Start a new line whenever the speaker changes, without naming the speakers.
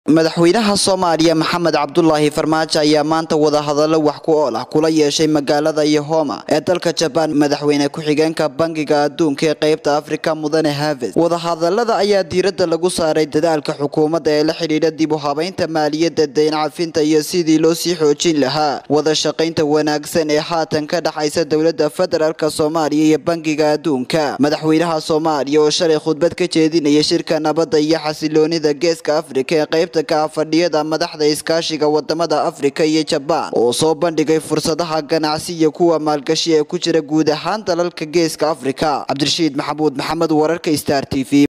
madaxweynaha soomaaliya maxamed cabdulaahi farmaajo ayaa maanta wadahadallo wax ku ool ah kula yeeshay magaalada yohoma ee dalka jabaan madaxweyne ku-xigeenka bangiga adduunka ee qeybta afrika mudane haves wadahadalada ayaa diiradda lagu saaray dadaalka xukuumadda ee la xidhiidha dib u habeynta maaliyadda dayn cafinta iyo sidii loo sii xoojin lahaa wada shaqaynta wanaagsan ee haatan ka dhexaysa dowladda federaalk soomaaliya iyo bangiga adduunka madaxweynaha soomaaliya oo shalay khudbad ka jeedinaya shirka nabadda iyo xasiloonida geeska afrika ee qeybta ka fadhiyada madaxda iskaashiga wadamada afrika iyo jabaan oo soo bandhigay fursadaha ganacsi iyo kuwa maalgashi ee ku jira guud ahaan dalalka geeska afrika cabdirashiid maxamuud maxamed wararka star t v